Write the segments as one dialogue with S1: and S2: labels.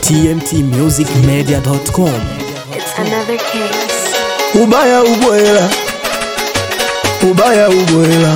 S1: tmtmusicmedia.com.
S2: It's another case.
S3: ubaya ubwela ubaya ubwela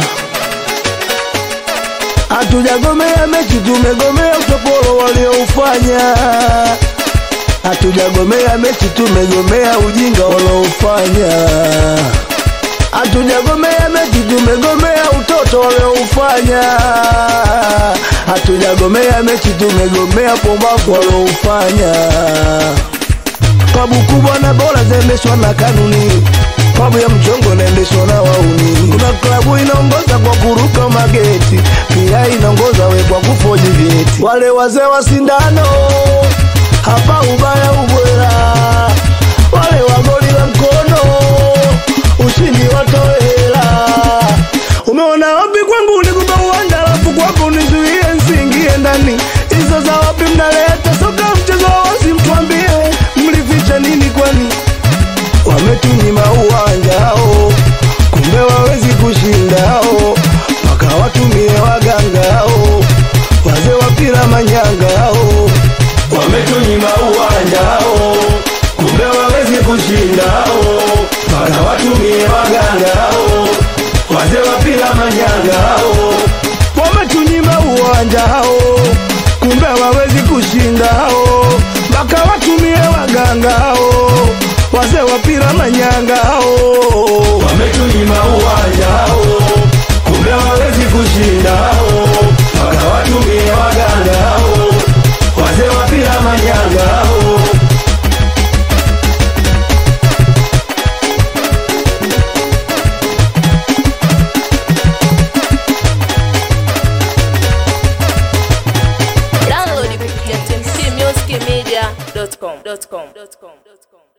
S3: hatujagomea mechi tumegomea utopolo walioufanya hatujagomea mechi tumegomea ujinga walioufanya hatujagomea mechi tumegomea utoto walioufanya hatujagomea mechi tumegomea pombavu walioufanya klabu kubwa na bora zaendeshwa na kanuni klabu ya mchongo inaendeshwa na wauni kuna klabu inaongoza kwa kuruka mageti pia inaongoza we kwa kufoji vyeti wale wazee wa sindano hapa ubaya ubwera wale wagoli la mkono ushindi watoela umeona wapi kwangu nikupa uwanja alafu kwako nizuie nsiingie ndani hizo za wapi mnaleta soka mchezo wa wazi mtwambie mlificha nini kwani wametunyima uwanjao kumbe wawezi kushindao mpaka watumie wagangao wazee wapira manyangao wametunyima uwanjao kumbe wawezi kushindao mpaka watumie wagangao wazee wapira manyangao wametunyima uwanjao kumbe wawezi kushindao mpaka watumie wagangao wazee wapira manyangao wametunyima uwanjao kumbe wawezi kushindao mpaka watumie wagangao wazee wapira manyangao
S4: Download it kupitia tmtmusicmedia.com.